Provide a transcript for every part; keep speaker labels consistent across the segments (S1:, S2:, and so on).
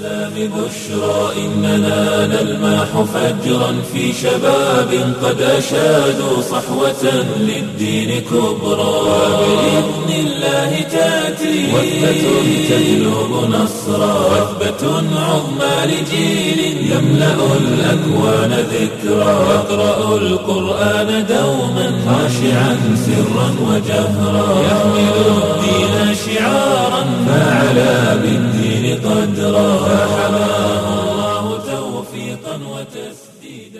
S1: الإسلام بشرى إننا نلمح فجرا في شباب قد أشادوا صحوة للدين كبرى وبإذن الله تأتي وثبة تجلب نصرا وثبة عظمى لجيل يملأ الأكوان ذكرا يقرأ القرآن دوما خاشعا سرا وجهرا يحمل الدين شعارا فعلى بالدين قدرا فحماه الله توفيقا وتسديدا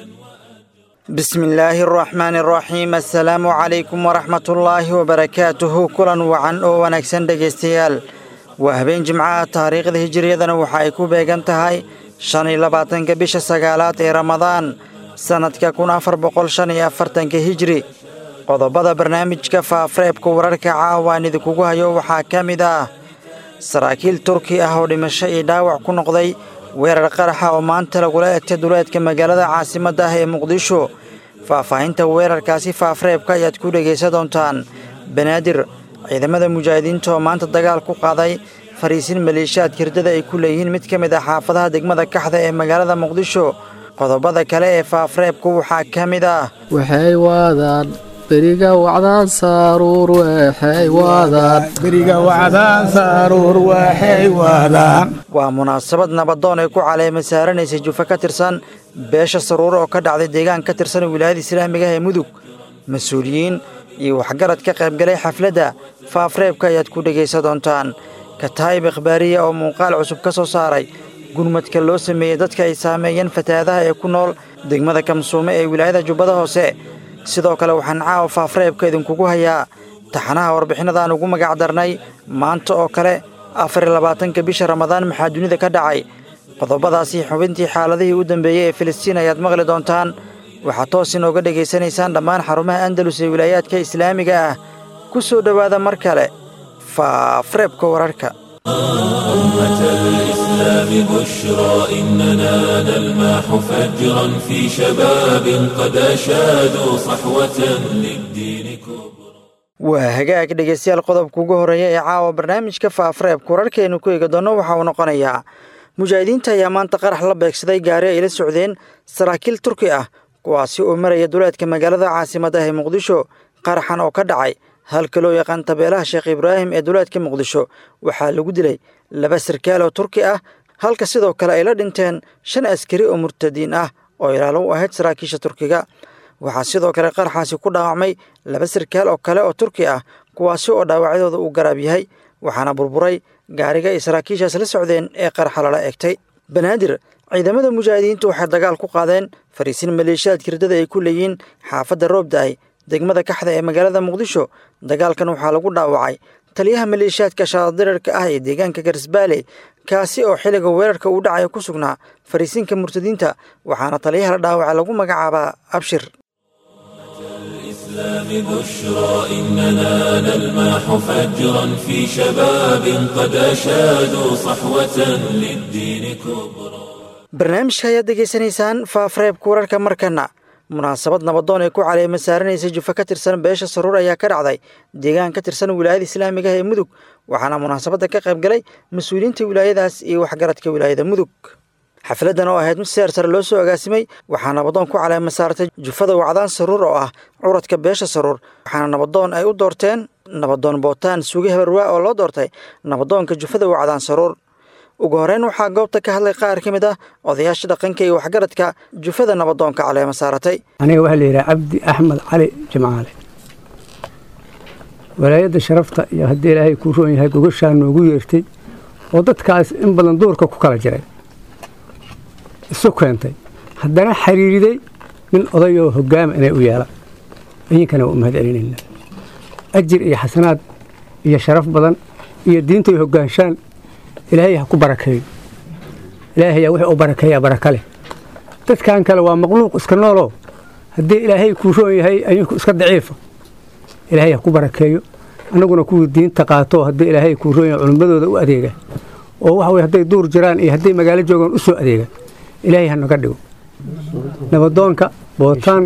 S2: بسم الله الرحمن الرحيم assalaamu calaykum waraxmat ullaahi wabarakaatuhu kulan wacan oo wanaagsan dhegaystayaal waa habeen jimcaha taariikhda hijiriyadana waxa ay ku beegan tahay shan iyo labaatanka bisha sagaalaad ee ramadaan sannadka kun afar boqol shan iyo afartanka hijri qodobada barnaamijka faafreebka wararka caawaan idinkugu hayo waxaa ka mid ah saraakiil turki ah oo dhimasho iyo dhaawac ku noqday weerar qaraxa oo maanta lagula egtay duleedka magaalada caasimadda ah ee muqdisho faahfaahinta weerarkaasi faafreebka ayaad ku dhegaysan doontaan banaadir ciidamada mujaahidiinta oo maanta dagaal ku qaaday fariisin maleeshiyaadka hirdada ay ku leeyihiin mid ka mid ah xaafadaha degmada kaxda ee magaalada muqdisho qodobada kale ee faafreebku waxaa ka mid ah
S3: waxay waadaan beriga wacdaan saaruur waxay waadaan
S4: beriga wacdaan saaruur waxay waadaan
S2: waa munaasabad nabadoon ay ku caleema saaranaysay jufa ka tirsan beesha saruuro oo ka dhacday deegaan ka tirsan wilaayada islaamiga ee mudug mas-uuliyiin iyo waxgarad ka qaybgalay xafladda faafreebka ayaad ku dhegaysan doontaan kataayib ikhbaariya oo muuqaal cusub ka soo saaray gurmadka loo sameeyey dadka ay saameeyeen fatahaadaha ee ku nool degmada kamsuume ee wilaayada jubbada hoose sidoo kale waxaan caawa faafreebka idinkugu hayaa taxanaha warbixinadaan ugu magac darnay maanta oo kale afar iyo labaatanka bisha ramadaan maxaa dunida ka dhacay qodobadaasi xubintii xaaladihii u dambeeyey ee filistiin ayaad maqli doontaan waxaad toos inooga dhegaysanaysaan dhammaan xarumaha andalus ee wilaayaadka islaamiga ah ku soo dhowaada mar kale faafreebka wararka
S1: أمة الإسلام بشرى إننا نلمح فجرا في شباب قد أشادوا صحوة للدين كبرى
S2: waa hagaag dhegaystayaal qodobka ugu horreeya ee caawa barnaamijka faafreebka wararkeenu ku eegi doonno waxa uu noqonayaa mujaahidiinta ayaa maanta qarax la beegsaday gaari ay la socdeen saraakiil turki ah kuwaasi oo maraya duleedka magaalada caasimadda ee muqdisho qaraxan oo ka dhacay halka loo yaqaan tabeelaha sheekh ibraahim ee duleedka muqdisho waxaa lagu dilay laba sarkaal oo turki ah halka sidoo kale ay la dhinteen shan askari oo murtadiin ah oo ilaalo u ahayd saraakiisha turkiga waxaa sidoo kale qaraxaasi ku dhaawacmay laba sarkaal oo kale oo turki ah kuwaasi oo dhaawacyadooda uu garaab yahay waxaana burburay gaariga ay saraakiishaas la socdeen ee qaraxa lala egtay banaadir ciidamada mujaahidiintu waxay dagaal ku qaadeen fariisin maleeshiyaadka hirdada ay ku leeyihiin xaafadda roobdaay degmada kaxda ee magaalada muqdisho dagaalkan waxaa lagu dhaawacay taliyaha maleeshiyaadka shaadirirka ah ee deegaanka garisbaale kaasi oo xilliga weerarka uu dhacaya ku sugnaa fariisinka murtadiinta waxaana taliyaha la dhaawaca lagu magacaabaa abshir
S1: الإسلام بشرى إننا نلمح فجرا في شباب قد أشادوا صحوة للدين كبرى
S2: barnaamijka ayaad degaysanaysaan faafreebka wararka markana munaasabad nabadoon ay ku caleema saaranaysay jufa ka tirsan beesha saruur ayaa ka dhacday deegaan ka tirsan wilaayada islaamiga ah ee mudug waxaana munaasabadda ka qayb galay mas-uuliyiinta wilaayadaas iyo waxgaradka wilaayada mudug xafladdan oo ahayd mid seer sare loo soo agaasimay waxaa nabadoon ku caleema saartay jufada wacdaan saruur oo ah curadka beesha saruur waxaana nabadoon ay u doorteen nabadoon bootaan suuge habarwaa oo loo doortay nabadoonka jufada wacdaan saruur ugu horeyn waxaa goobta ka hadlay qaar ka mid ah odayaasha dhaqanka iyo waxgaradka jufada nabadoonka caleema saaratay
S4: aniga waxaa la yidhaha cabdi axmed cali jimcaale walaayadda sharafta iyo haddii ilaahay kuu roon yahay gogashaa noogu yeertay oo dadkaas in badan duurka ku kala jiray isu keentay haddana xiriiriday nin odayoo hogaama inay u yeelaan idinkana waa u mahad celinayna ajir iyo xasanaad iyo sharaf badan iyo diintay hogaanshaan ilaahay ha ku barakeeyo ilaahay ayaa wixii u barakeeyaa baraka leh dadkan kale waa makhluuq iska nooloo haddii ilaahay kuu roon yahay ayinku iska daciifa ilaahay ha ku barakeeyo annaguna kuwii diinta qaato haddii ilaahay kuu roon yahay culimmadooda u adeega oo waxa weye hadday duur jiraan iyo hadday magaalo joogaan u soo adeega ilaahay ha naga dhigo nabadoonka bootaan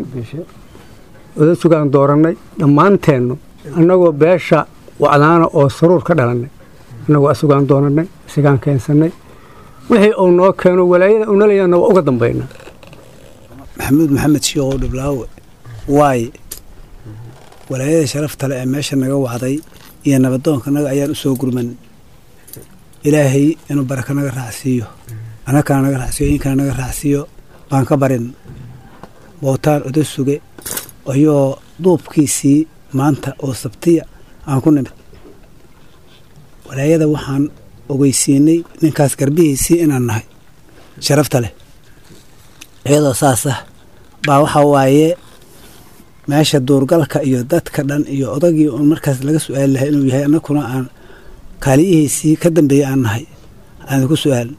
S4: oda sugaan doorannay dhammaanteennu annagoo beesha wacdaana oo saruur ka dhalannay annagoo asugaan doonannay isagaan keensannay wixii uu noo keeno walaayada uu nalayaana waa uga dambaynaa
S5: maxamuud maxamed shiikow dhiblaawe waaye walaayada sharafta le ee meesha naga wacday iyo nabadoonka naga ayaan u soo gurman ilaahay inuu barako naga raacsiiyo annakana naga raacsiiyo idinkana naga raacsiiyo baan ka barin bootaan oda suge ayoo duubkiisii maanta oo sabtiya aan ku nimid walaayada waxaan ogeysiinay ninkaas garbihiisii inaan nahay sharafta leh iyadoo saas ah baa waxaa waaye meesha duurgalka iyo dadka dhan iyo odagii uun markaas laga su-aali lahay inuu yahay annakuna aan kaaliyihiisii ka dambeeyey aan nahay aan ku su-aalin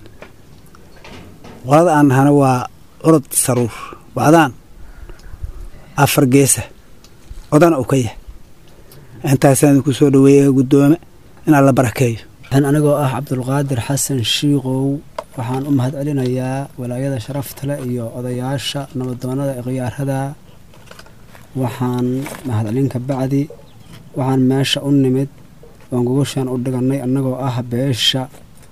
S5: qolada aan nahana waa curad saruur wacdaan afar geesa odana uu ka yahay intaasaan idinku soo dhaweeyey guddoome inaan la barakeeyo
S6: anigoo ah cabdulqaadir xasan shiikow waxaan u mahad celinayaa walaayada sharafta leh iyo odayaasha nabadoonada ee khiyaarada waxaan mahadcelin ka bacdi waxaan meesha u nimid oon gogoshaan u dhigannay annagoo ah beesha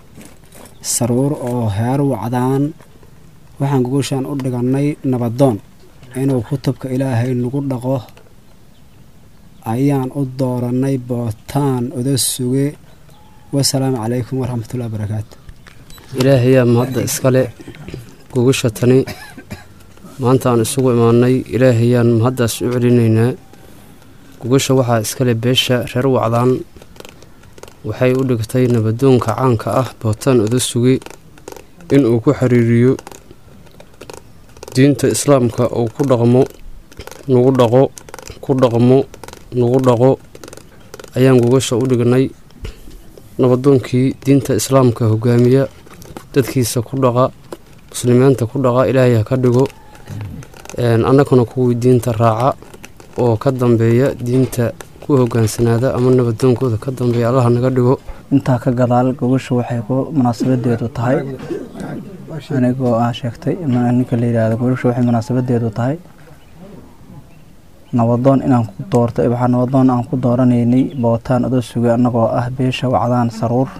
S6: saruur oo heer wacdaan waxaan gogoshaan u dhigannay nabadoon inuu kutubka ilaahay nagu dhaqo ayaan u doorannay bootaan oda suge wasalaamu calaykum waraxmatullahi barakaatu
S3: ilaahayaa mahadda iskale gogasha tani maanta aan isugu imaannay ilaahayaan mahaddaas u celinaynaa gogasha waxaa iskale beesha reer wacdaan waxay u dhigtay nabadoonka caanka ah bootaan oda suge inuu ku xiriiriyo diinta islaamka uu ku dhaqmo nagu dhaqo ku dhaqmo nagu dhaqo ayaan gogasha u dhignay nabadoonkii diinta islaamka hogaamiya dadkiisa ku dhaqa muslimiinta ku dhaqa ilaahay ha ka dhigo annaguna kuwii diinta raaca oo ka dambeeya diinta ku hogaansanaada ama nabadoonkooda ka dambeeya allaha naga dhigo
S7: intaa ka gadaal gogosha waxay ku munaasabadeedu tahay anigoo ah sheegtay ninka la yidhaahdo gogosha waxay munaasabadeedu tahay nabadoon inaan ku doorto waxaa nabadoon aan ku dooranaynay bootaan odo suge annagoo ah beesha wacdaan saruur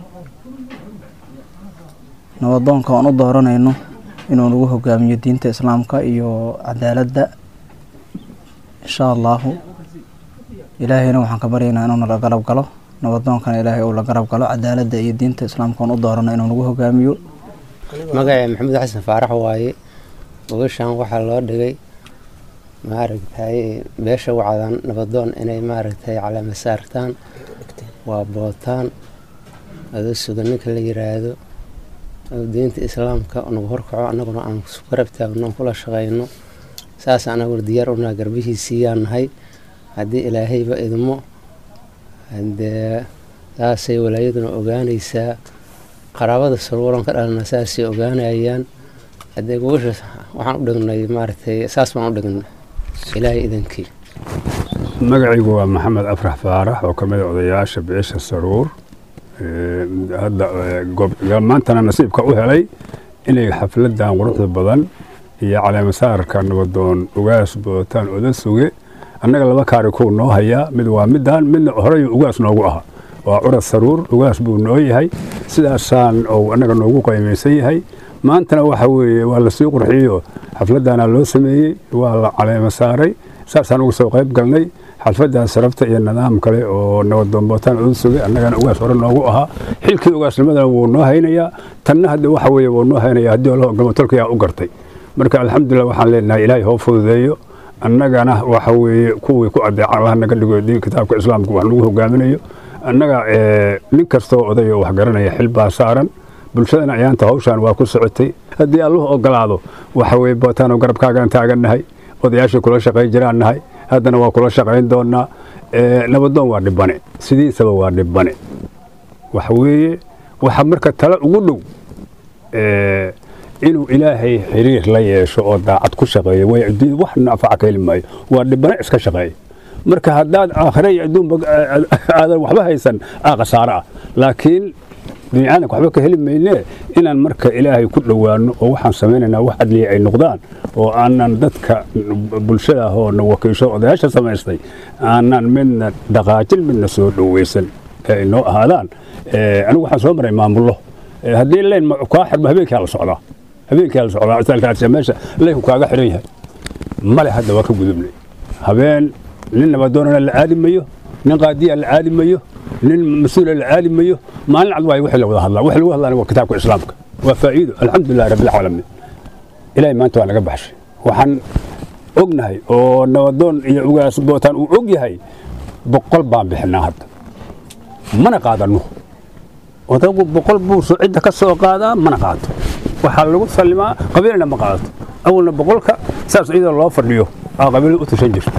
S7: nabadoonka aan u dooranayno inuu nagu hogaamiyo diinta islaamka iyo cadaaladda insha allaahu ilaahayna waxaan ka baryaynaa inuu nala garab galo nabadoonkana ilaahay uu la garab galo cadaaladda iyo diinta islaamka aan u doorano inuu nagu hogaamiyo
S8: magacee maxamuud xasan faarax waaye gogashaan waxaa loo dhigay maaragtay beesha wacdaan nabadoon inay maaragtay calaama saartaan waa bootaan ado suga ninka la yiraahdo diinta islaamka nagu horkaco annaguna aan garab taagno aan kula shaqayno saas anaguna diyaar unaa garbihiisiiyaan nahay haddii ilaahayba idmo hadee saasay walaayaduna ogaanaysaa qaraabada saruuran ka dhalana saasay ogaanayaan haddee gogasha waxaan u dhignay maaragtay saas baan u dhignay ilaahay idankii
S9: magacaygu waa maxamed afrax faarax oo ka mid a odayaasha beesha saruur hadda maantana nasiibka u helay inay xafladan quruxda badan iyo caleemasaarka nabadoon ugaas bootaan oda suge annaga laba kaari kuu noo hayaa mid waa midaan midna horey ugaas noogu aha waa curad saruur ugaas buu noo yahay sidaasaan ou annaga noogu qaymaysan yahay maantana waxa weeye waa lasii qurxiyo xafladana loo sameeyey waa la caleema saaray saasaan uga soo qayb galnay xalfadan sarafta iyo nidaam kale oo nabadoon bootaan oda sugay annagana ugaas hore noogu ahaa xilkii ugaasnimadana wuu noo haynayaa tanna hadda waxa weeye wuu noo haynaya haddii olaho gamatolkayaa u gartay marka alxamdulilah waxaan leenahay ilaahay hoo fududeeyo annagana waxa weeye kuwii ku adeeca allaha naga dhigo diin kitaabka islaamka wax nagu hogaaminayo annaga nin kastoo oday oo wax garanaya xil baa saaran bulshadana ayaanta hawshaan waa ku socotay haddii alluhu ogolaado waxa weye bootaanoo garabkaagan taagannahay odayaashii kula shaqayn jiraan nahay haddana waa kula shaqayn doonaa nabadoon waa dhibane sidiisaba waa dhibane waxa weeye waxa marka tale ugu dhow inuu ilaahay xiriir la yeesho oo daacad ku shaqeeyo way adduunya wax nafaca ka heli maayo waa dhibane iska shaqeeya marka haddaad aakhire iyo adduunba aadan waxba haysan aa khasaaro ah laakiin biniaadanka waxba ka heli maynee inaan marka ilaahay ku dhowaano oo waxaan samaynaynaa wax adliya ay noqdaan oo aanan dadka bulshada ah oo na wakiisho odayaasha samaystay aanan midna dhaqaajin midna soo dhoweysan ee ay noo ahaadaan anigu waxaan soo maray maamullo haddii leyn kaa xirmo habeenkaa la socdaa habeenkaa la socdaa isaalkaasi meesha leynku kaaga xiran yahay male hadda waa ka gudubnay habeen nin nabadoonana la aadi mayo nin qaadiya la aadi mayo nin mas-uula la aadi mayo maalin cad waayo wixii la wada hadlaa wixii lagu hadlaana waa kitaabka islaamka waa faa'iido alxamdulillahi rabbilcaalamiin ilaahay maanta waa naga baxshay waxaan ognahay oo nabadoon iyo ugaas bootaan uu og yahay boqol baan bixinaa hadda mana qaadanno odagu boqol buu cidda ka soo qaadaa mana qaato waxaa lagu sallimaa qabiilna ma qaadato awalna boqolka saas iyadoo loo fadhiyo aa qabiilada u tashan jirta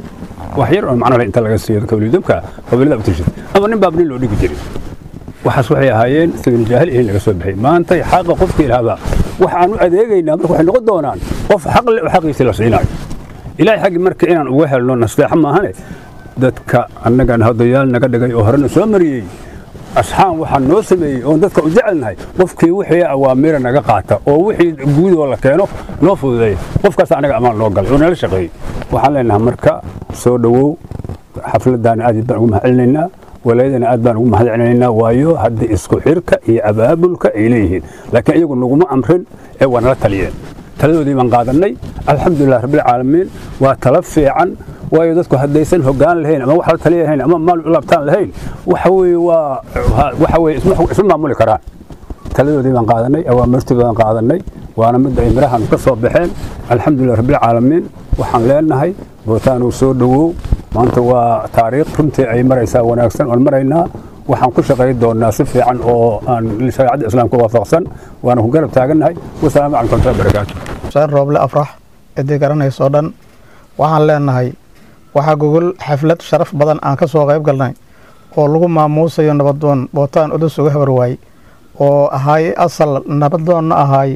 S9: wax yar oo macnole inta laga siiyo kawlidabka qabiilada u tashan ama nin baab nin loo dhigi jiray waxaas waxay ahaayeen sabil jaahil in laga soo bixay maanta xaqa qofkii ilaahbaa waxaan u adeegaynaa marka waxay noqon doonaan qof xaq leh oo xaqiisa la siinayo ilaahay xaggi marka inaan uga helno nasteexo maahane dadka annagan hadayaal naga dhigay oo horena soo mariyey asxaan waxaa noo sameeyey oon dadka u jecelnahay qofkii wixii awaamira naga qaata oo wixii guudoo la keeno noo fududeeya qofkaas anaga amaan noo galay oo nala shaqeeyey waxaan leenahay marka soo dhowow xafladdaana aad baan ugu mahadcelinaynaa walaayadana aad baan ugu mahadcelinaynaa waayo hadda isku xirka iyo abaabulka ay leeyihiin laakiin iyagu naguma amrin ee waa nala taliyeen taladoodii baan qaadannay alxamdulilah rabbilcaalamiin waa tala fiican waayo dadku haddaysan hoggaan lahayn ama wax la taliya lahayn ama maal u laabtaan lahayn waxa weeye waa waxa weeye isma maamuli karaan taladoodii baan qaadanay awaamirtii baan qaadanay waana mid ay mirahan ka soo baxeen alxamdulilah rabbilcaalamiin waxaan leenahay bootaanuu soo dhowow maanta waa taariikh runtii ay maraysaa wanaagsan oon maraynaa waxaan ku shaqayn doonaa si fiican oo aan shareecadda islaamka waafaqsan waana ku garab taagannahay wasalaamu calaykum warahmatullahi barakaatu
S10: xuseen rooble afrax ciddii garanaysoo dhan waxaan leenahay waxaa gogol xaflad sharaf badan aan ka soo qayb galnay oo lagu maamuusayo nabadoon bootaan udus uga habar waayey oo ahaay asal nabadoonna ahaay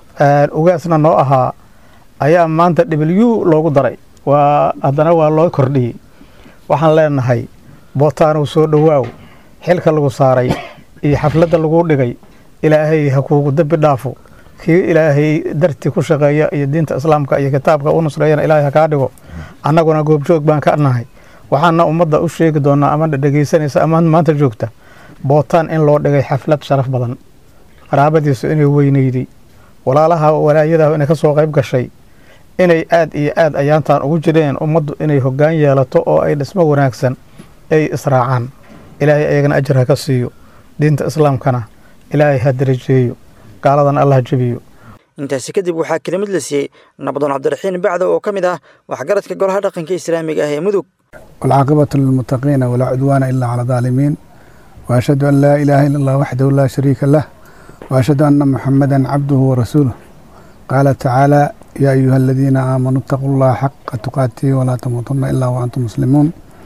S10: ugaasna noo ahaa ayaa maanta w loogu daray waa haddana waa loo kordhiyey waxaan leenahay bootaanow soo dhowaaw xilka lagu saaray iyo xafladda lagu dhigay ilaahay ha kuugu dembi dhaafo kii ilaahay dartii ku shaqeeya iyo diinta islaamka iyo kitaabka u nusreeyana ilaahay ha kaa dhigo annaguna goobjoog baan ka nahay waxaana ummadda u sheegi doonaa ama dhegeysanaysa ama maanta joogta bootaan in loo dhigay xaflad sharaf badan qaraabadiisu inay weyneyday walaalaha walaayadaha inay ka soo qayb gashay inay aad iyo aad ayaantan ugu jireen ummaddu inay hoggaan yeelato oo ay dhismo wanaagsan ay israacaan ilaahay ayagana ajar ha ka siiyo diinta islaamkana ilaahay ha darajeeyo gaaladana allah jebiyo
S2: intaasi kadib waxaa kelimad la siiyey nabadoon cabdiraxiin bacdo oo ka mid ah waxgaradka golaha dhaqanka islaamiga ah ee mudug
S11: والعاقبة للمتقين ولا عدوان إلا على الظالمين وأشهد أن لا إله إلا الله وحده لا شريك له وأشهد أن محمدا عبده ورسوله قال تعالى يا أيها الذين آمنوا اتقوا الله حق تقاته ولا تموتن إلا وأنتم مسلمون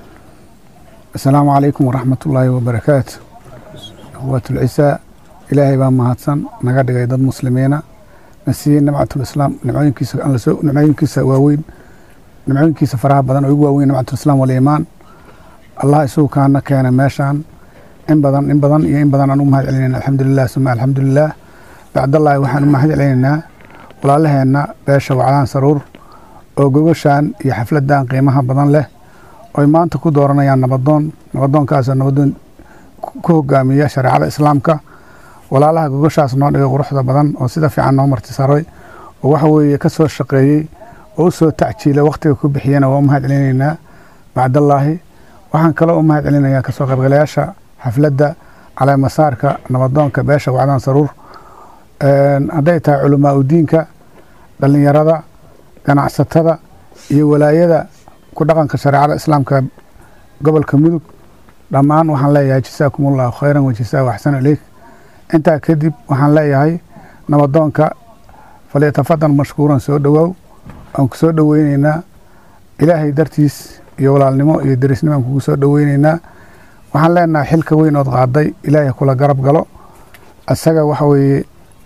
S11: السلام عليكم ورحمة الله وبركاته أخوة العساء إلهي بان مهاتسن نقد قيد المسلمين نسيين نبعة الإسلام نبعين كيس نبعين كيس واوين نبعين كيس فراها بدن ويقوا واوين نبعة الإسلام والإيمان الله يسوع كان كان ماشان إن بدن إن بدن إن بدن أنو مهد علينا الحمد لله ثم الحمد لله بعد الله وحن مهد علينا walaalaheena beesha waclaan saruur oo gogoshaan iyo xafladan qiimaha badan leh oy maanta ku dooranayaan nabadoon nabadoonkaasoo nabadoon ku hogaamiya shareecada islaamka walaalaha gogoshaas noo dhigay quruxda badan oo sida fiican noo martisaray oo waxa weeye ka soo shaqeeyey oo u soo tacjiilay wakhtiga ku bixiyana waa u mahad celinaynaa bacdallaahi waxaan kaloo u mahad celinayaa kasoo qaybgalayaasha xafladda caleemasaarka nabadoonka beesha waclaan saruur hadday tahay culamaa udiinka dhallinyarada ganacsatada iyo walaayada ku dhaqanka shareecada islaamka gobolka mudug dhammaan waxaan leeyahay jasaakum allahu khayran wajasaa waxsan ileyk intaa kadib waxaan leeyahay nabadoonka falyatafadan mashkuuran soo dhowaaw aan ku soo dhoweyneynaa ilaahay dartiis iyo walaalnimo iyo derisnimo aan kugu soo dhoweyneynaa waxaan leenahay xilka weyn ood qaaday ilaahay kula garab galo isaga waxa weeye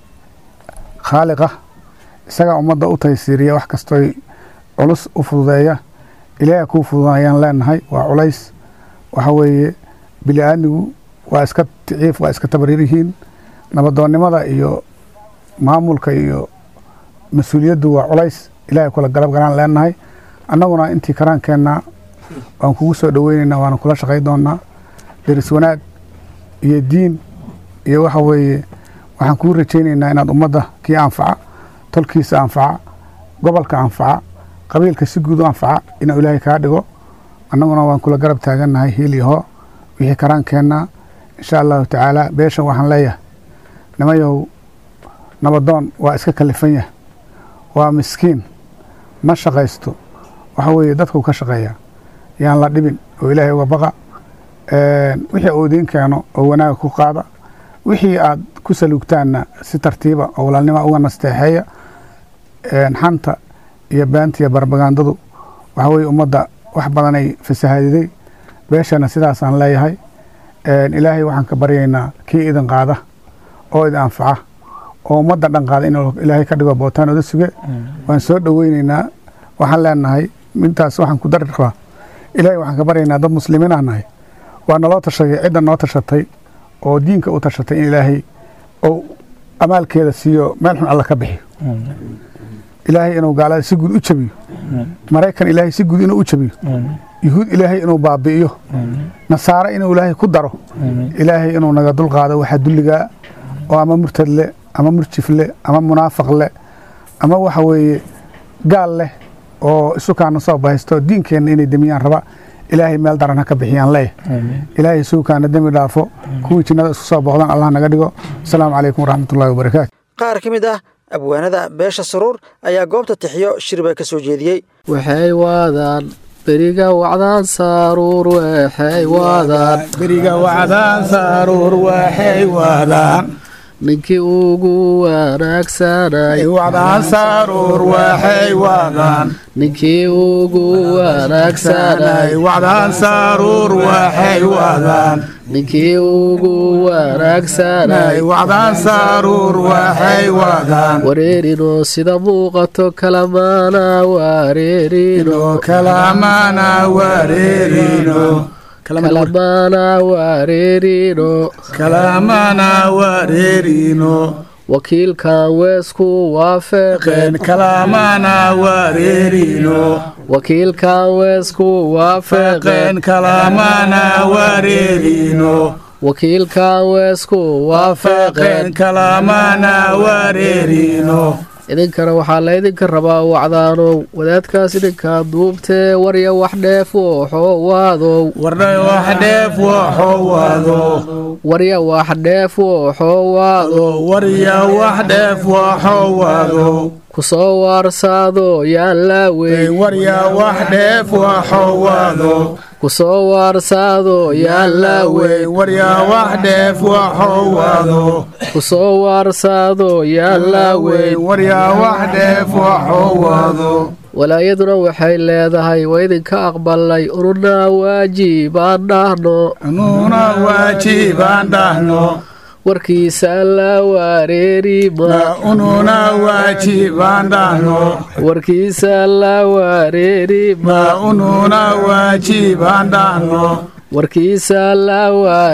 S11: khaaliqa isagaa ummadda u taysiiriya wax kastooy culus u fududeeya ilaaha kuu fududayaan leenahay waa culays waxa weeye bili aadmigu waa iska ticiif waa iska tabarir yihiin nabadoonnimada iyo maamulka iyo mas-uuliyaddu waa culays ilaahay kula galab galaan leenahay annaguna intii karaankeenna waan kugu soo dhoweyneynaa waana kula shaqay doonaa deris wanaag iyo diin iyo waxa weeye waxaan kuu rajaynaynaa inaad ummadda kii anfaca tolkiisa anfaca gobolka anfaca qabiilka si guud u anfaca inuu ilaahay kaa dhigo annaguna waan kula garab taagannahay hiil iyo hoo wixii karaan keennaa insha allahu tacaala beeshan waxaan leeyahay nimayow nabadoon waa iska kalifan yahay waa miskiin ma shaqaysto waxa weeye dadkuu ka shaqeeyaa yaan la dhibin oo ilaahay uga baqa wixii uu idiin keeno oo wanaaga ku qaada wixii aad ku saluugtaanna si tartiiba oo walaalnima uga nasteexeeya xanta iyo beanta iyo barbagandadu waxa weye ummadda wax badanay fasahaadiday beeshana sidaasaan leeyahay ilaahay waxaan ka baryaynaa kii idin qaada oo idin anfaca oo ummadda dhan qaada inuu ilaahay ka dhigo bootaan oda suge waan soo dhoweyneynaa waxaan leenahay intaas waxaan ku dari rabaa ilaahay waxaan ka baryaynaa dad muslimiin ah nahay waa naloo tashaday cidda noo tashatay oo diinka u tashatay in ilaahay ou amaalkeeda siiyo meel xun alla ka bixiyo ilaahay inuu gaalada si guud u jabiyo maraykan ilaahay si guud inuu u jabiyo yuhuud ilaahay inuu baabi'iyo nasaare inuu ilaahay ku daro ilaahay inuu naga dulqaado waxaa dulligaa oo ama murtad leh ama murjif leh ama munaafaq leh ama waxa weeye gaal leh oo isukaana soo bahaysto diinkeenna inay demiyaan raba ilaahay meel daran ha ka bixiyaan leeh ilaahay suukaana dembi dhaafo kuwii jinnada isku soo booqdan allah naga dhigo asalaamu calaykum waraxmatullahi wabarakaatu
S2: qaar ka mid ah abwaanada beesha saruur ayaa goobta tixiyo shirba ka soo jeediyey
S12: waxay waadaan beriga wacdaan saaruur waxay waadaan
S10: beriga wacdaan saaruur waxay waadaan
S12: ninkii ugu wanaagsanay
S10: wacdaan saaruur waxay waadaan
S12: ninkii ugu wanaagsanay
S10: wacdaan saaruur waxay waadaan
S12: ninkii ugu wanaagsanay
S10: wacdaan saaruur waxay waadaan
S12: wareerino sida muuqato kalamaana wareerino
S10: kalamana wareerino
S12: kalamana wareerino
S10: kalamana wareerino
S12: wakiilkan weesku waafeqeen
S10: kalamana wareerino
S12: wakiilkan weesku waafeqeen
S10: kalamana wareerino
S12: wakiilkan weesku waafeqeen
S10: kalamana wareerino
S12: idinkana waxaa laydinka rabaa wacdaanow wadaadkaas idinkaa duubtee warya wax dheef wooxowaadow warya wax dheef wooxowaado kusoo waarsaado yaan laaweyn kusoo waarsaado yaan laaweyn kusoo waarsaado yaan laaweyn walaayaduna waxay leedahay waa idinka aqbalnay ununa waajibaan dhahno warkiisa la wareerimawarkiisa la wareerimawarkiisa la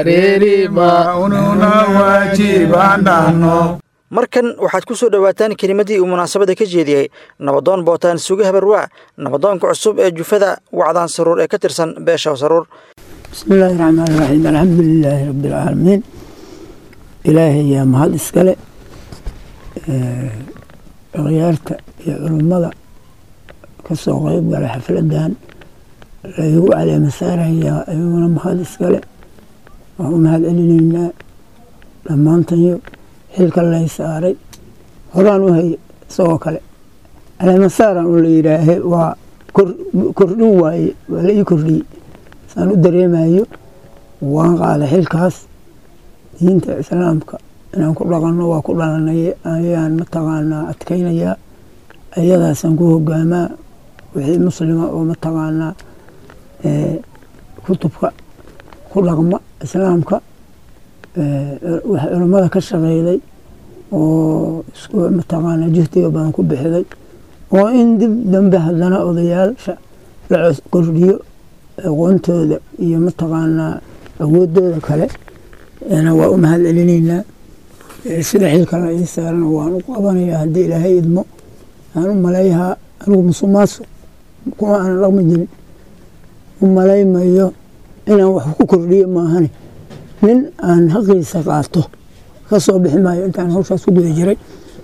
S12: wareerima
S2: markan waxaad ku soo dhowaataan kelimadii uu munaasabada ka jeediyey nabadoon bootaan suge habarwaa nabadoonka cusub ee jufada wacdaan saruur ee ka tirsan beesha saruur
S13: bismillaahi raxmaani raxiim alxamdulilaahi rabbilcaalamiin ilaahay yaa mahad iskale akhyaarta iyo culummada ka soo qeyb gala xafladan laygu caleema saarayaa ayaguna mahad iskale waan u mahad celinaynaa dhammaantanyo xilka lay saaray horaan u hay isagoo kale caleemasaaran u la yidhaahe waa kordhin waaye waa la ii kordhiyey saan u dareemayo waan qaaday xilkaas diinta islaamka inaan ku dhaqanno waa ku dhalanay ayaan mataqaanaa adkaynayaa ayadaasaan ku hogaamaa wixii muslima oo mataqaanaa kutubka ku dhaqma islaamka wax culummada ka shaqeyday oo isku mataqaanaa juhdiga badan ku bixiday oo in dib dambe haddana odayaasha la kordhiyo aqoontooda iyo mataqaanaa awoodooda kale waa u mahad celinaynaa sida xilka la ii saarana waan u qabanayaa haddii ilaahay idmo aan u maleeyahaa anigu musuqmaasuq kuma aanan dhaqmi jirin u malaymayo inaan wax ku kordhiyo maahane nin aan haqiisa qaato ka soo bixi maayo intaan hawshaas ku guda jiray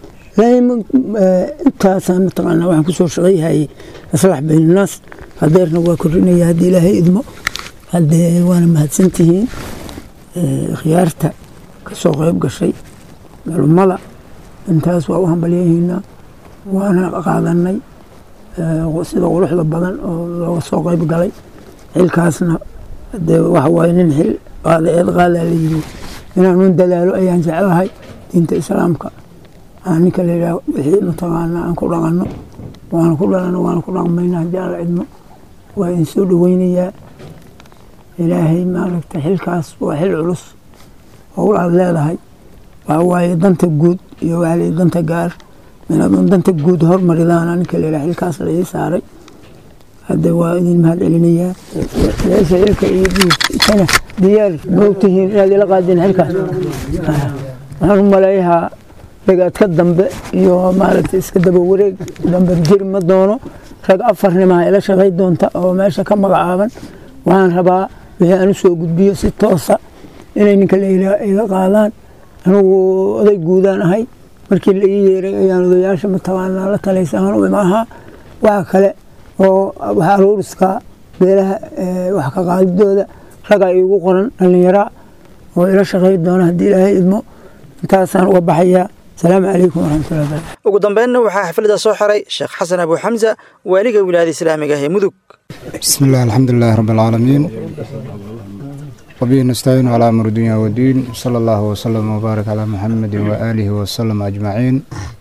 S13: intaasaan mataqaanaa waxaan kusoo shaqayhayay islaax baynanaas hadeerna waa kordhinaya haddii ilaahay idmo haddee waana mahadsantihiin khiyaarta ka soo qayb gashay culummada intaas waa u hambalyahiinaa waana qaadanay sida quruxda badan oo looga soo qayb galay xilkaasna dee waxa waaye nin xil qaada eed qaadaa la yiri inaanun dadaalo ayaan jeclahay diinta islaamka aan ninka la yidhaah wixii mataqaanaa aan ku dhaqanno waana ku dhalano waana ku dhaqmaynaa haddii alla cidmo waa idin soo dhoweynayaa ilaahay maaragta xilkaas waa xil culus howl aad leedahay waxa waaye danta guud iyo waxaa la danta gaar inaadun danta guud hormaridaana ninka la yidhaah xilkaas la ii saaray hadda waa idin mahad celinayaa meesha ilka iyo diibkana diyaar moogtihiin inaad ila qaadeen xilkaas waxaan u maleeyahaa ragaadka dambe iyo maaragtay iska daba wareeg dambe jiri ma doono rag afarnimaa ila shaqay doonta oo meesha ka magacaaban waxaan rabaa wixii aan u soo gudbiyo si toosa inay ninka ila qaadaan anugu oday guudaan ahay markii la ii yeeray ayaan odayaasha mataqaanaa la talaysa ahaan u imahaa waxa kale oo waxa aruuriska beelaha wax ka qaadidooda ragaa iigu qoran dhallinyaraa oo ila shaqay doona haddii ilaahay idmo intaasaan uga baxayaa asalaamu calaykum waraxmatullahi barakatu
S2: ugu dambeynna waxaa xafladda soo xiray sheekh xasan abu xamsa waaliga wilaayada islaamiga ah ee mudug
S14: بسم الله الحمد لله رب العالمين وبه نستعين على أمر الدنيا والدين صلى الله وسلم وبارك على محمد وآله وسلم أجمعين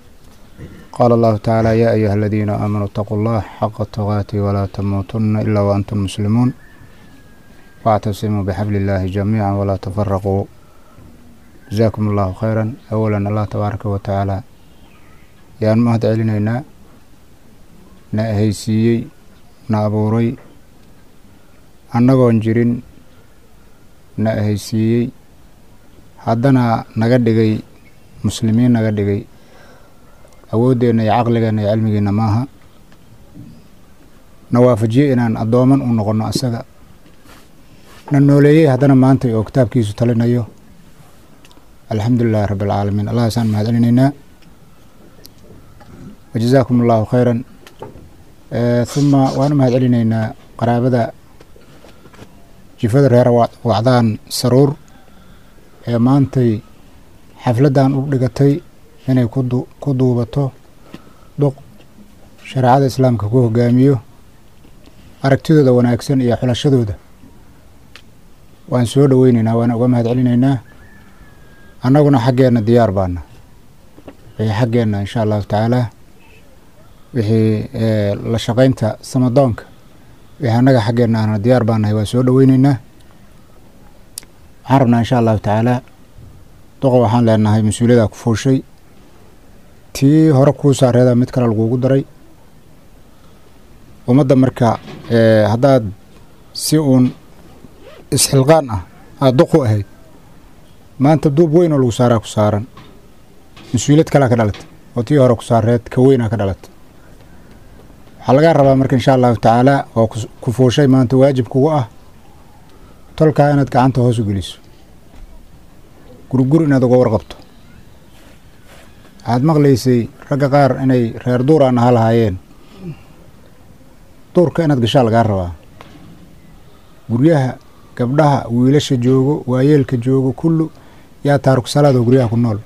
S14: قال الله تعالى يا أيها الذين آمنوا اتقوا الله حق تقاته ولا تموتن إلا وأنتم مسلمون واعتصموا بحبل الله جميعا ولا تفرقوا جزاكم الله خيرا أولا الله تبارك وتعالى يا مهد علينا نأهيسيي na abuuray annagoon jirin na ahaysiiyey haddana naga dhigay muslimiin naga dhigay awooddeenna iyo caqligeenna iyo cilmigeenna maaha na waafajiyey inaan addooman u noqonno asaga na nooleeyey haddana maanta oo kitaabkiisu talinayo alxamdu lilahi rabbi alcaalamiin allahaasaan mahad celinaynaa wajazaakum allahu khayran uma waan u mahad celinaynaa qaraabada jifada reer wacdaan saruur ee maantay xafladdan u dhigatay inay ku duubato duq shareecada islaamka ku hogaamiyo aragtidooda wanaagsan iyo xulashadooda waan soo dhoweynaynaa waana uga mahad celinaynaa annaguna xaggeenna diyaar baana wixii xaggeenna insha allahu tacaala wixii la shaqaynta samadoonka wixii annaga xaggeenna aana diyaar baanahay waa soo dhoweyneynaa waxaan rabnaa insha allahu tacaala duqa waxaan leenahay mas-uuliyada ku fuushay tii hore kuu saareeda mid kale lagugu daray ummadda marka haddaad si uun isxilqaan ah aada duqu ahayd maanta duub weyn oo lagu saaraa ku saaran mas-uuliyad kalea ka dhalatay oo tii hore ku saareed ka weynaa ka dhalatay waxaa lagaa rabaa marka insha allahu tacaala oo ku fuushay maanta waajib kugu ah tolkaa inaad gacanta hoos u geliso gurgur inaad uga warqabto waxaad maqlaysay ragga qaar inay reer duur aan aha lahaayeen duurka inaad gashaa lagaa rabaa guryaha gabdhaha wiilasha joogo waayeelka joogo kullu yaa taariku salaadoo guryaha ku nool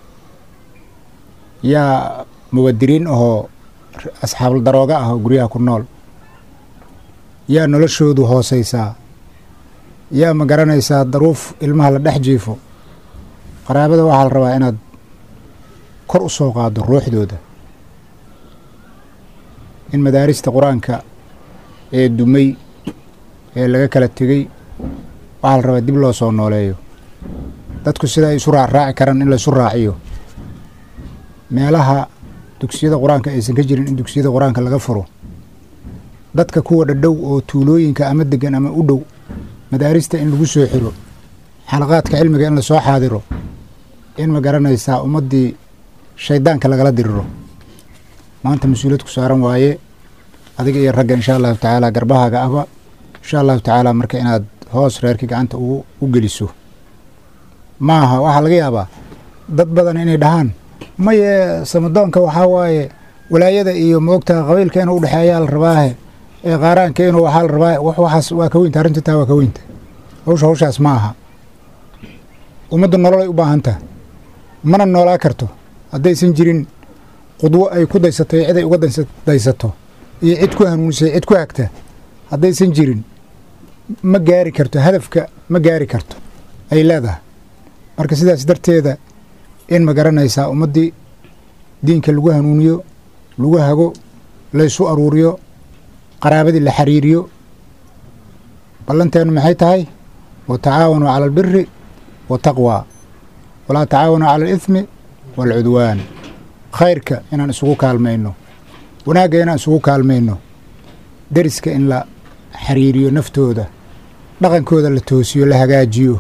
S14: yaa muwadiriin ahoo asxaabul darooga ah oo guryaha ku nool yaa noloshoodu hooseysaa yaa ma garanaysaa daruuf ilmaha la dhex jiifo qaraabada waxaa la rabaa inaad kor u soo qaado ruuxdooda in madaarista qur-aanka ee dumay ee laga kala tegey waxaa la rabaa dib loo soo nooleeyo dadku sida ay isu raacraaci karaan in la isu raaciyo meelaha dugsiyada qur-aanka aysan ka jirin in dugsiyada qur-aanka laga furo dadka kuwa dhadhow oo tuulooyinka ama degan ama u dhow madaarista in lagu soo xiro xalaqaadka cilmiga in lasoo xaadiro in ma garanaysaa ummaddii shaydaanka lagala diriro maanta mas-uuliyad ku saaran waaye adiga iyo ragga insha allahu tacaala garbahaaga ahba insha allahu tacaala marka inaad hoos reerkii gacanta u geliso maaha waxaa laga yaabaa dad badan inay dhahaan maye samadoonka waxaa waaye walaayada iyo moogtaha qabiilka inuu udhexeeyaa la rabaahe ee qaaraanka inuu waxaa la rabaa wax waxaas waa ka weynta arrinta taa waa ka weynta hawsha hawshaas ma aha ummaddu nololay u baahan taha mana noolaa karto haddaysan jirin qudwo ay ku daysato iyo cid ay uga daysato iyo cid ku hanuunisay cid ku hagta haddaysan jirin ma gaari karto hadafka ma gaari karto ay leedahay marka sidaas darteeda in ma garanaysaa ummaddii diinka lagu hanuuniyo lagu hago laysu aruuriyo qaraabadii la xiriiriyo ballanteennu maxay tahay wa tacaawanuu cala albiri wataqwa walaa tacaawanuu cala alithmi waalcudwaan khayrka inaan isugu kaalmayno wanaagga inaan isugu kaalmayno deriska in la xiriiriyo naftooda dhaqankooda la toosiyo la hagaajiyo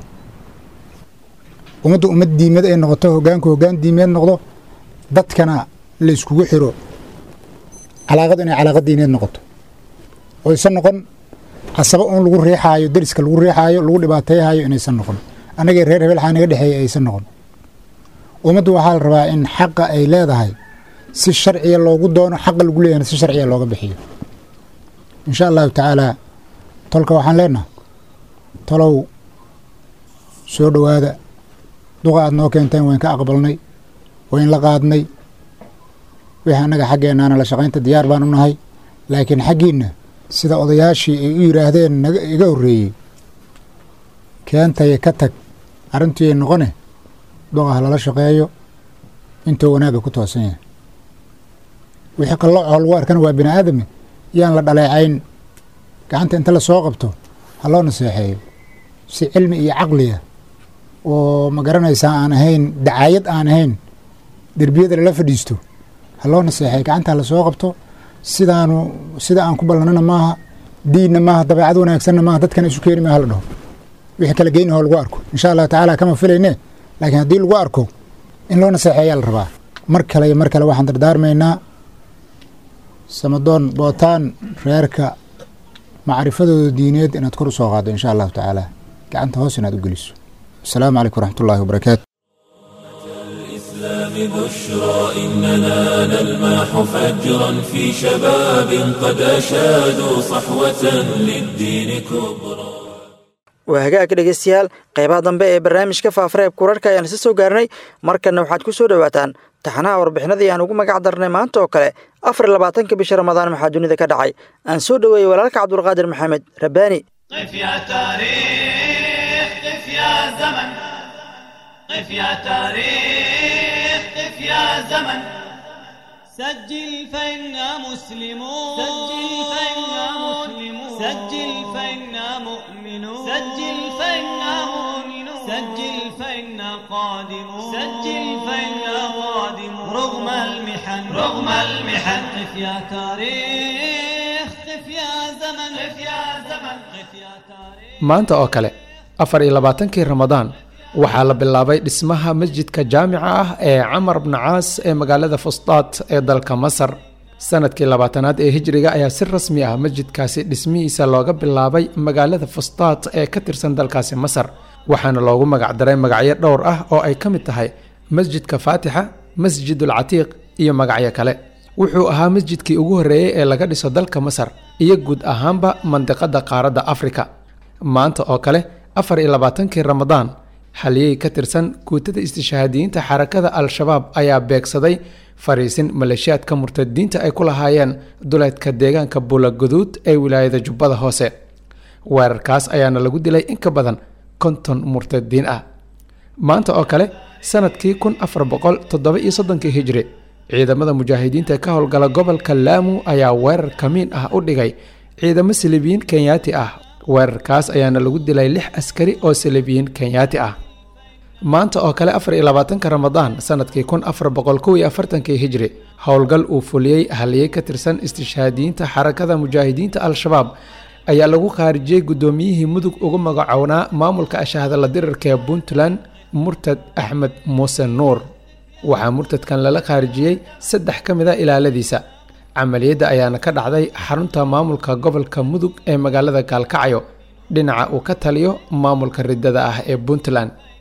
S14: ummadda ummad diimeed ay noqoto hoggaanku hoggaan diimeed noqdo dadkana la iskugu xiro calaaqadu inay calaaqa diineed noqoto oysan noqon casabo uun lagu riixaayo deriska lagu riixaayo lagu dhibaateeyhayo inaysan noqon annagii reer hebel xaa naga dhexeeya aysan noqon ummaddu waxaa la rabaa in xaqa ay leedahay si sharciya loogu doono xaqa lagu leeyahna si sharciya looga bixiyo insha allahu tacaalaa tolka waxaan leenaha tolow soo dhowaada duqa aad noo keenteen wayn ka aqbalnay wayn la qaadnay wixii annaga xaggeennaana la shaqaynta diyaar baan u nahay laakiin xaggiinna sida odayaashii ay u yidhaahdeen naga iga horreeyey keentaya ka tag arrintiiay noqone duqaha lala shaqeeyo intuu wanaagga ku toosan yahay wixii qallooco lagu arkana waa bini aadami yaan la dhaleecayn gacanta inta la soo qabto ha loo naseexeeyo si cilmi iyo caqliya oo ma garanaysaa aan ahayn dacaayad aan ahayn derbiyada lala fadhiisto ha loo naseexeeyo gacanta la soo qabto sidaanu sida aan ku ballanana maaha diinna maaha dabeecad wanaagsanna maaha dadkana isu keeni maaha la dhaho wixii kala geynahoo lagu arko insha allahu tacaala kama filayne laakiin haddii lagu arko in loo naseexeeyaa la rabaa mar kale iyo mar kale waxaan dardaarmaynaa samadoon bootaan reerka macrifadooda diineed inaad kor u soo qaaddo insha allahu tacaala gacanta hoos inaad u geliso asalaamu calaykum waraxmatullahi wabarakaatu
S1: الإسلام بشرى إننا نلمح فجرا في شباب قد أشادوا صحوة للدين كبرى
S2: waa hagaag dhegeystayaal qeybaha dambe ee barnaamijka faafareeb kurarhka ayaan isa soo gaarnay markanna waxaad ku soo dhowaataan taxanaha warbixinadii aan ugu magac darnay maanta oo kale afar iyo labaatanka bisha ramadaan maxaa dunida ka dhacay aan soo dhoweeyey walaalka cabdulqaadir maxamed rabbaani
S15: قف يا تاريخ قف يا زمن قف يا تاريخ قف يا زمن سجل فإنا مسلمون سجل فإنا مسلمون سجل فإنا مؤمنون سجل فإنا مؤمنون سجل فإنا قادمون سجل فإنا قادمون رغم المحن رغم المحن قف يا تاريخ قف يا زمن قف يا زمن قف يا تاريخ
S16: maanta oo kale afar iyo labaatankii ramadaan waxaa la bilaabay dhismaha masjidka jaamica ah ee camar bni caas ee magaalada fustaad ee dalka masar sanadkii labaatanaad ee hijriga ayaa si rasmi ah masjidkaasi dhismihiisa looga bilaabay magaalada fustaad ee ka tirsan dalkaasi masar waxaana loogu magacdaray magacyo dhowr ah oo ay ka mid tahay masjidka faatixa masjidul catiiq iyo magacyo kale wuxuu ahaa masjidkii ugu horreeyey ee laga dhiso dalka masar iyo guud ahaanba mandiqada qaaradda afrika maanta oo kale afar iyo labaatankii ramadaan haliyey ka tirsan guutada istishhaadiyiinta xarakada al-shabaab ayaa beegsaday fariisin maleeshiyaadka murtadiinta ay ku lahaayeen duleedka deegaanka buulaguduud ee wilaayada jubbada hoose weerarkaas ayaana lagu dilay in ka badan konton murtadiin ah maanta oo kale sanadkii kun afar boqol toddoba iyo soddonkii hijri ciidamada mujaahidiinta ka howlgala gobolka laamu ayaa weerar kamiin ah u dhigay ciidamo silibiyiin kenyaati ah weerarkaas ayaana lagu dilay lix askari oo silibiyiin kenyaati ah maanta oo kale afar iyo labaatanka ramadaan sanadkii kun afar boqol kow iyo afartankii hijri howlgal uu fuliyey haliyey ka tirsan istishhaadiyiinta xarakada mujaahidiinta al-shabaab ayaa lagu khaarijiyey guddoomiyihii mudug ugu magacownaa maamulka ashahdala dirarka ee puntland murtad axmed muuse nuur waxaa murtadkan lala khaarijiyey saddex ka mid a ilaaladiisa camaliyadda ayaana ka dhacday xarunta maamulka gobolka mudug ee magaalada gaalkacyo dhinaca uu ka taliyo maamulka ridada ah ee puntland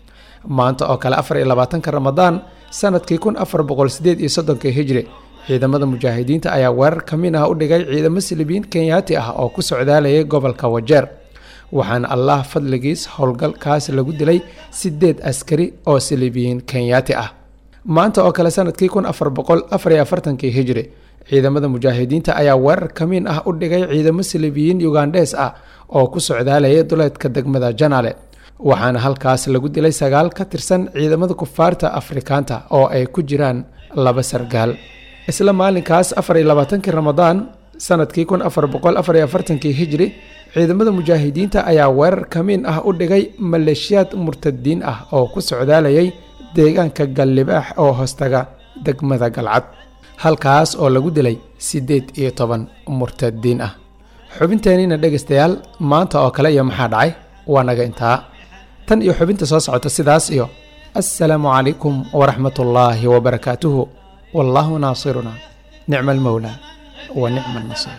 S16: maanta oo kale afar iyo labaatanka ramadaan sanadkii kun afar boqol sideed iyo soddonka hijri ciidamada mujaahidiinta ayaa weerar ka mid ah u dhigay ciidamo silibiyiin kenyaati ah oo ku socdaalayay gobolka wajeer waxaana allah fadligiis howlgalkaas lagu dilay sideed askari oo silibiyiin kenyaati ah maanta oo kale sanadkii kun afar boqol afar iyo afartankii hijri ciidamada mujaahidiinta ayaa weerar kamiin ah u dhigay ciidamo silibiyiin ugandhes ah oo ku socdaalayay duleedka degmada janaale waxaana halkaas lagu dilay sagaal ka tirsan ciidamada kufaarta afrikaanta oo ay ku jiraan laba sargaal isla maalinkaas afar iyo labaatankii ramadaan sanadkii kun afar boqol afar iyo afartankii hijri ciidamada mujaahidiinta ayaa weerar kamiin ah u dhigay maleeshiyaad murtadiin ah oo ku socdaalayay deegaanka gallibaax oo hoostaga degmada galcad halkaas oo lagu dilay siddeed iyo toban murtadiin ah xubinteeniina dhegaystayaal maanta oo kale iyo maxaa dhacay waa naga intaa tan iyo xubinta soo socota sidaas iyo assalaamu calaykum waraxmatullaahi wabarakaatuhu wallaahu naasiruna nicma almowlaa wa nicma alnasiir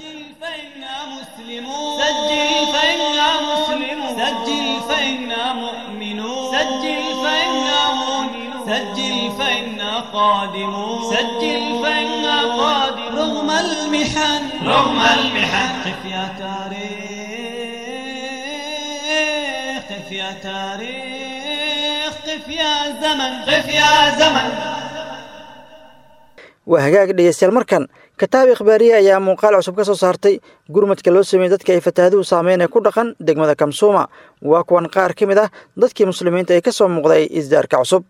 S15: سجل فإنا مسلمون سجل فإنا مؤمنون سجل فإنا مؤمنون سجل فإنا قادمون سجل فإنا قادمون رغم المحن رغم المحن قف يا تاريخ قف يا تاريخ قف يا زمن قف يا زمن
S2: waa hagaag dhegeystayaal markan kitaab ikhbaariye ayaa muuqaal cusub ka soo saartay gurmadka loo sameeyey dadka ay fataahaduhu saameyn ee ku dhaqan degmada kamsuuma waa kuwan qaar ka mid ah dadkii muslimiinta ee ka soo muuqday isdaarka cusub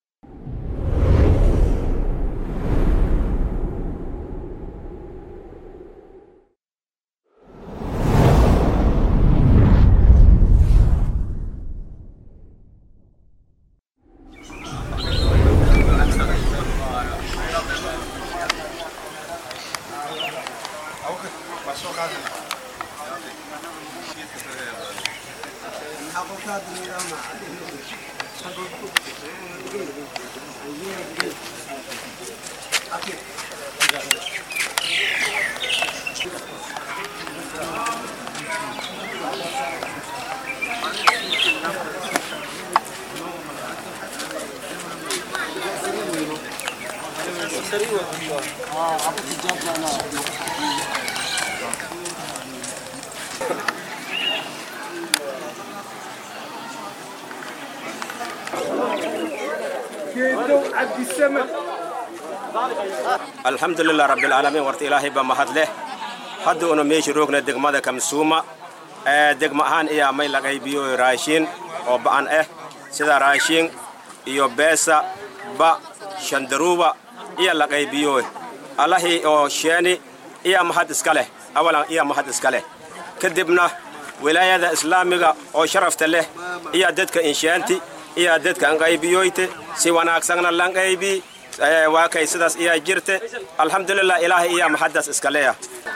S17: alxamdulilah rabbilcaalamiin warta ilaahay baa mahad leh hadda una meesha roogna degmada kamsuuma ee degma ahaan iyaa may la qaybiyo raashiin oo ba'an ah sida raashiin iyo beesa ba shandaruuba iya la qaybiyo allahii oo sheeni iya mahad iska leh awalan iya mahad iska leh kadibna wilaayada islaamiga oo sharafta leh iya dadka inshaanti iya dadka anqaybiyoyte si wanaagsanna lanqaybii waa kay sidaas iyaa jirte alxamdulilah ilaahay iyaa maxaddaas iska leeya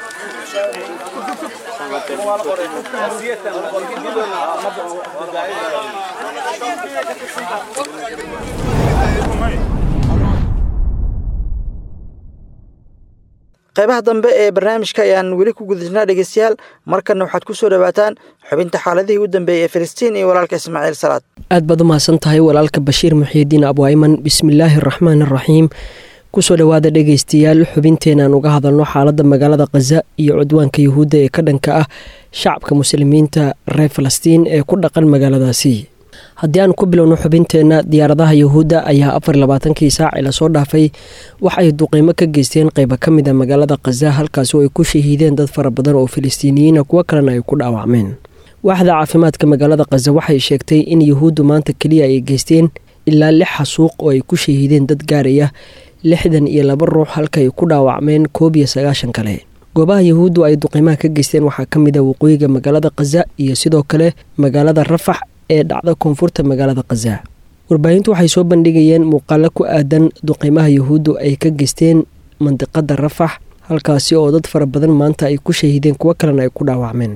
S2: qaybaha dambe ee barnaamijka ayaan weli ku gudajnaa dhegeystayaal markanna waxaad ku soo dhowaataan xubinta xaaladihii u dambeeyey ee filistiin iyo walaalka ismaaciil salaad
S18: aad baad u mahadsan tahay walaalka bashiir muxiidiin abwayman bismillaahi araxmaan araxiim kusoo dhowaada dhegaystayaal xubinteenaan uga hadalno xaaladda magaalada khaza iyo cudwaanka yuhuudda ee ka dhanka ah shacabka muslimiinta reer falastiin ee ku dhaqan magaaladaasi haddii aan ku bilowno xubinteenna diyaaradaha yuhuudda ayaa afar labaatankii saaci lasoo dhaafay wax ay duqeymo ka geysteen qayba ka mid a magaalada khaza halkaasi oo ay ku shahiideen dad fara badan oo filistiiniyiina kuwo kalena ay ku dhaawacmeen waaxda caafimaadka magaalada khaza waxay sheegtay in yuhuuddu maanta keliya ay geysteen ilaa lix xasuuq oo ay ku shahiideen dad gaaraya lixdan iyo laba ruux halka ay ku dhaawacmeen koob iyo sagaashan kale goobaha yuhuuddu ay duqeymaha ka geysteen waxaa ka mid a waqooyiga magaalada khaza iyo sidoo kale magaalada rafax ee dhacda koonfurta magaalada khaza warbaahintu waxay soo bandhigayeen muuqaalo ku aadan duqeymaha yuhuuddu ay ka geysteen mandiqada rafax halkaasi oo dad fara badan maanta ay ku shahiideen kuwo kalena ay ku dhaawacmeen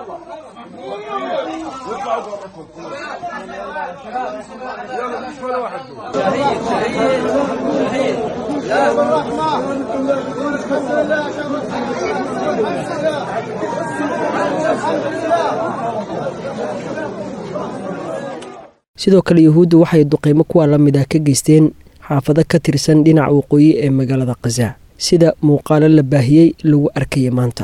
S18: sidoo kale yuhuuddu waxay duqeymo kuwa la mid ah ka geysteen xaafado ka tirsan dhinaca waqooyi ee magaalada khaza sida muuqaalo la baahiyey lagu arkaya maanta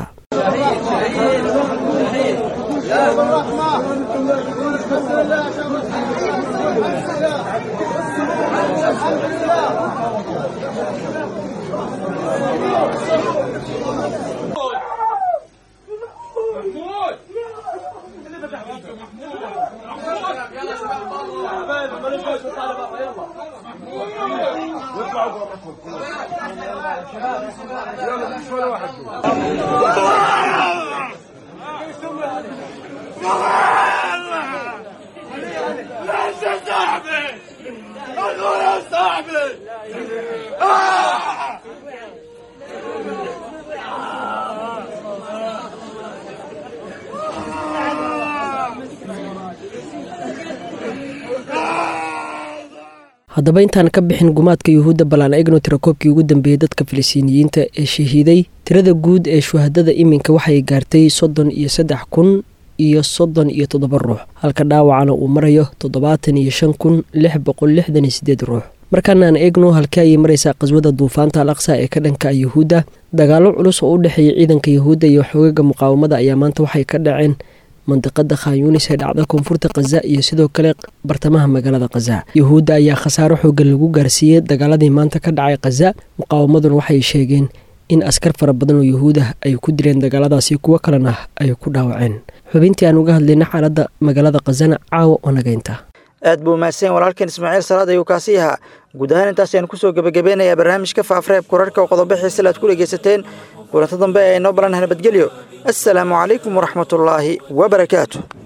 S18: haddaba intaan ka bixin gumaadka yuhuudda ballaan egno tirakoobkii ugu dambeeyey dadka filistiiniyiinta ee shahiiday tirada guud ee shuhadada iminka waxay gaartay soddon iyo saddex kun iyo soddon iyo toddoba ruux halka dhaawacana uu marayo toddobaatan iyo shan kun lix boqol lixdan iyo sideed ruux markaanaan eegno halkii ayay maraysaa qaswada duufaanta al aqsa ee ka dhanka yuhuudda dagaallo culus oo u dhexeeya ciidanka yuhuudda iyo xoogaga muqaawamada ayaa maanta waxay ka dhaceen mandiqada khanyunis ee dhacda koonfurta khaza iyo sidoo kale bartamaha magaalada khaza yuhuudda ayaa khasaaro xoogan lagu gaarsiiyey dagaaladii maanta ka dhacay khaza muqaawamaduna waxay sheegeen in askar fara badan oo yuhuud ah ay ku dileen dagaaladaasi kuwo kalena ay ku dhaawaceen xubintii aan uga hadlayna xaaladda magaalada khazana caawa oo nagaynta
S2: aad buu mahadsan walaalkan ismaaciil salaad ayuu kaasi ahaa guud ahaan intaas ayaan kusoo gebagabeynayaa barnaamijka faafreeb kurarhka oo qodobo xiisale aad ku dhegaysateen kulanto dambe ee inoo balan nabadgelyo assalaamu calaykum waraxmatullaahi wabarakaatu